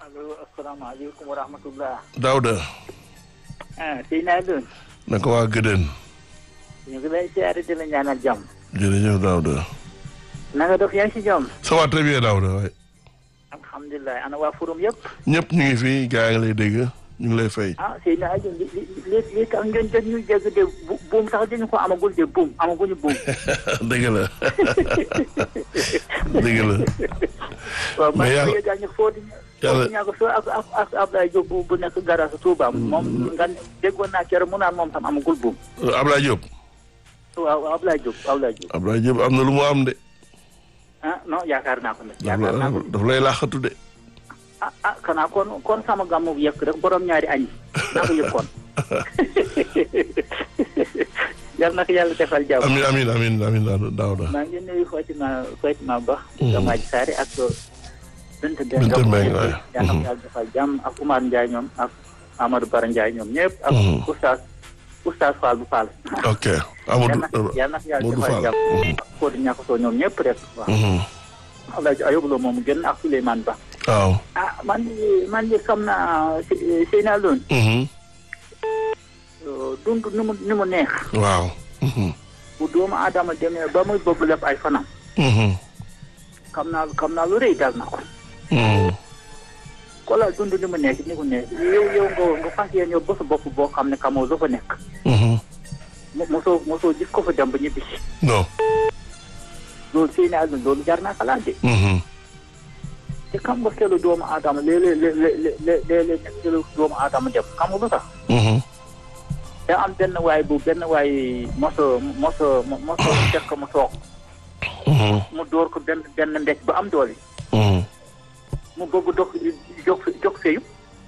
allo asalaamaaleykum wa rahmatullah. Daouda. ah sëy naa doon. naka waa Gëdën. ñu ngi lay siyaare di la ñaanal jàmm. jërëjëf Daouda. na nga def yaa ngi si jàmm. ça va très bien Daouda waay. alhamdulilah ana waa forum yëpp. ñëpp ñu ngi fi gaa ngi lay dégg ñu ngi lay fay. ah sëy naa doon li li li li tax ngeen jot ñu dégg de bu buum sax dañu ko amagul de buum amaguñu buum. dëgg la dëgg la. waaw man mais yàlla yàlla gaa ñu fóoti. yàlla fóoti ñaa ko soo ak ak ak Ablaye Diop bu bu nekk garage Touba moom nga déggoon naa keroog mu naan moom tam amagul buum. Ablaye Diop. waaw waaw Ablaye Diop Ablaye Diop. Ablaye Diop am na lu mu am de. ah non yaakaar naa ko nag. daf yaakaar naa ko la daf lay laaxatu de. ah ah xanaa kon kon sama gàmmu bu yëkk rek borom ñaari añ naa ko yëg kon yal na ko yàlla defal jàmm amin amin amin amin Daouda. maa ngi nuyu Fatima Fatima Ba Gamaaj Saare ak Bint Bint Mbengue waay. yal na ko yàlla defal jàmm ak Oumar Ndiaye ñoom ak Amadou Bara Ndiaye ñoom ñëpp ak Mhm. oustaz oustaz Fall bu Fall ok yal Amadou na yal na ko yàlla Modou defal Fall. jàmm Mhm. Fodou ñàkkatoo ñoom ñëpp rek waaw Mhm. Alaaji Ayoblo moom génn ak Souleymane Ba waaw. ah man de man de xam naa Seyna Loon Mhm. dund ni mu ni mu neex waaw. Mhm. bu doomu aadama demee ba muy bëgg lépp ay fanam Mhm. xam naa xam naa lu rëy dal na ko Mhm. kola dund ni mu nekk ni mu nekk yow yow nga nga fas yéene yow ba sa bopp boo xam ne xamoo lu fa nekk Mhm. mo- mosoo mosoo gis ko fa dem ba ñibbisi non. loolu sëy na àdduna loolu jar naa xalaat de Mhm. te xam nga xelu doomu aadama léeg-léeg léeg-léeg léeg-léeg nekk xelu doomu aadama dem xam nga lu tax Mhm. da am benn waay bu benn waay moso moso moso fekk mu toog Mhm. mu dóor ko benn benn mbéj ba am doole Mhm. mu bëgg dox jóg jóg feeyu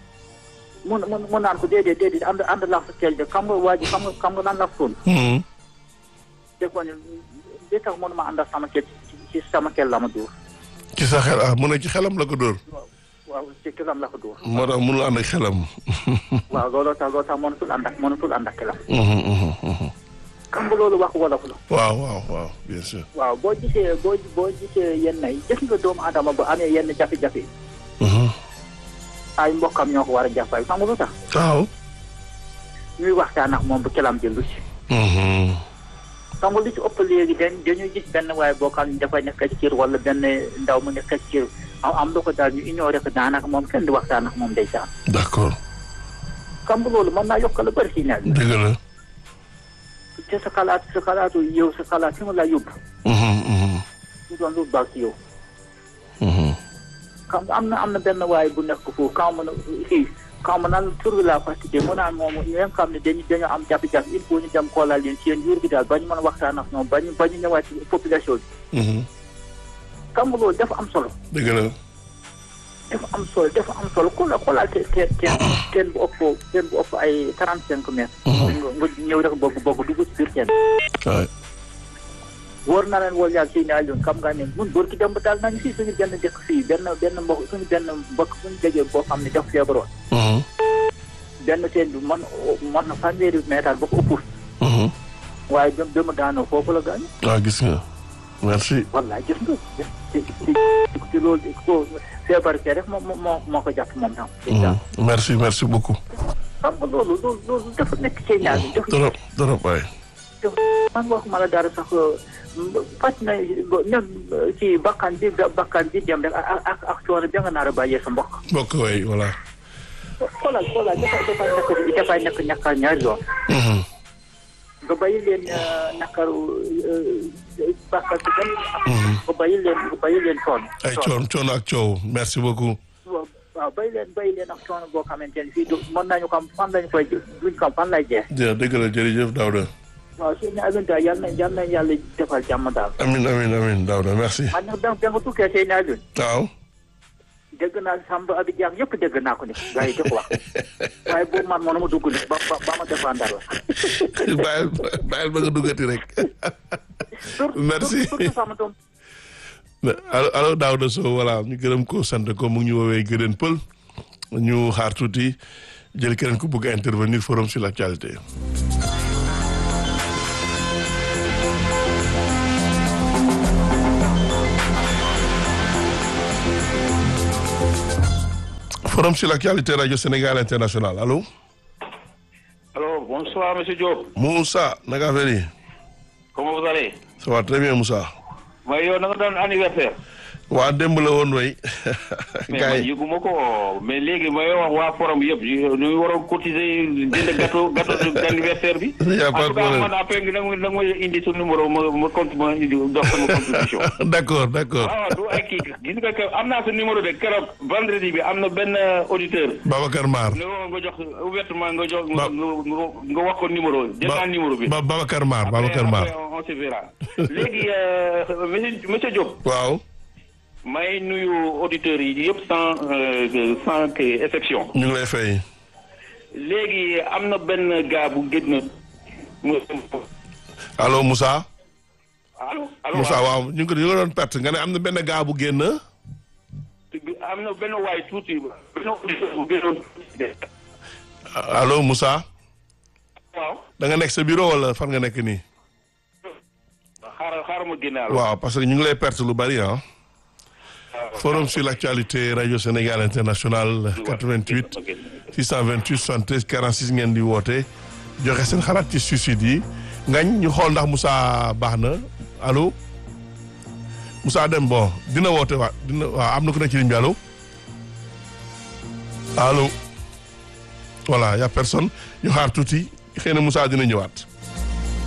mu mu mu naan ko déedéet déedéet ànd ànd laa fa teel de xam nga waa ji xam nga xam nga lan la soon Mhm. dégg nga ne li tax mënuma ànd ak sama kel ci ci sama kel la ma dóor ci sa xel ah mu ne ci xelam la ko dóor. waaw ci kelam la ko dóor moo tax mënul ànd ak xelam. waaw looloo tax looloo tax mënatul ànd ak mënatul ànd ak kelam Mhm, mhm, mhm. xam nga loolu wax wolof la waaw waaw waaw bien sûr. waaw boo gisee boo boo gisee yenn yi gis nga doomu adama ba amee yenn jafe-jafe Mhm. ay mbokkam ñoo ko war a jàppale xam nga lu tax waaw. ñuy waxtaan ak moom bu kelam jëllu si Mhm. xam nga lu ci ëpp léegi dañ dañuy gis benn waaye boo xam ne dafay nekk ci kër wala benn ndaw mu nekk ci kër am am lu ko daal ñu ignoré ko daanaka moom kenn di waxtaan ak moom ndeysaan d'accord xam nga loolu mën naa yokk lu bëri si nawet bi dëgg la. te sa xalaat sa xalaatu yow sa xalaat fi mu la yóbbu Mhm, mhm, du doon lu baax si yow mhm. xam nga am na am na benn waaye bu nekk foofu kaw ma na fii kaw ma naan tur bi laa fàttali mu naan moom ñi nga xam ne dañu dañoo am jafe-jafe il faut ñu dem xoolal leen seen yuur bi daal ba ñu mën a waxtaan ak ñoom ba ñu ba ñu ñëwaat ci population bi Mhm. xam nga loolu dafa am solo dëgg la. dafa am solo dafa am solo ku la xoolal te te teen teen bu ëpp teen bu ëpp ay trente cinq mètres nga nga ñëw rek bëgg bëgg dugg ci biir teen waay. wóor na leen wóor yàlla si ne Alioune xam nga ne mun bër ki dem ba daal nañu fii suñu benn dëkk fii benn benn mbokk suñu benn mbokk suñu jegee boo xam ne dafa feebaroon Mhm, benn teen bi mën mën na fanweeri mètre ba ko ëpp mhm. waaye dem dem daanoo foofu la gaañu waaw gis nga. merci. wallaay gis nga ci ci ci loolu ko feebar kee rek moo moo moo ko jàpp moom tam Mhm. merci merci beaucoup. xam nga loolu loolu loolu dafa nekk ci ñaar bi dafa trop trop waay. man waxuma la dara sax faj na ñoom ci bakkan bi bakkan bi dem rek ak ak ak coono bi nga naar a bàyyee sa mbokk mbokk waay voilà. xoolal xoolal dafay dafay nekk dafay nekk ñàkkal ñaari yoon Mhm. nga bàyyi leen nakaru bakkan bi dem nga bàyyi leen nga bàyyi leen coono ay coon coono ak coow merci beaucoup. waaw waaw bàyyi leen bàyyi leen ak coono boo xamante ne fii du mën nañu xam fan lañu koy duñ xam fan lay jeex jë dëgg la jërëjëf Daouda. waaw si ne Alioune daal yal na yal na yàlla defal jàmm daal amin amin amin Daouda merci. man nag da da nga tukkee Seyni Alioune waaw. dégg naa Samba Abi Diak yëpp dégg naa ko ni gars yi di ko wax waaye boobu man mënuma dugg ni ba ba ba ma défendre la bàyyil bàyyil ba nga duggati rek. surtout Merci. surtout sama doom allo allo Daouda Sow voilà ñu gërëm ko sant ko mu ngi ñu woowee Gëdën Pël ñu xaar tuuti jël keneen ku bëgg a intervenir forum sur l'actualité. forum sur l'actualité radio Sénégal international allo. Alors, bonsoir, monsieur Diop. Moussa naka affaire yi. Comment vous allez ça va très bien Moussa. mooy yow na nga doon anniversaire. waa démb la woon way. mais gars man yi yëguma ko mais léegi mooy wax waa forum yëpp ñu ñu waroon cotiser jënd gâteau gâteau d'anniversaire bi. Y a pas en de tout cas problème. man après nga nga nga may indi sa numéro ma ma compte ma indi dox sama contribution. d'accord d'accord waaw du ay kii gis nga que am naa sa numéro de keroog vendredi bi am na benn auditeur. Babacar Mar. ne woon nga jox ouvertement nga jox Ba- nga nga nga wax ko numéro jël naa numéro bi. Ba- Babacar Mar Après- Babacar Mar. après, on se verra. léegi euh, monsieur monsieur Diop. waaw may nuyu auditeurs yi yëpp sans euh, sans que exception ñu ngi lay fay. léegi am na benn gars bu génn mu allo Moussa. allo allo Moussa waaw ñu ngi ko ñu ngi doon perte nga ne am na benn gaa bu génn. am na benn waay tuuti benn auditeur bu génnoon allo Moussa. waaw da nga nekk sa bureau wala fan nga nekk nii. xaaral xaaral ma génne allo waaw parce que ñu ngi lay perte lu bari ah. forum sur l'actualité radio Sénégal international 88 628 73 46 ngeen di woote joxe seen xalaat ci suicide yi ngañ ñu xool ndax Moussa baax na allo Moussa dem bon dina woote waa dina waaw am na ku nekk ci ligne bi allo allo voilà y a personne ñu xaar tuuti xëy na Moussa dina ñëwaat.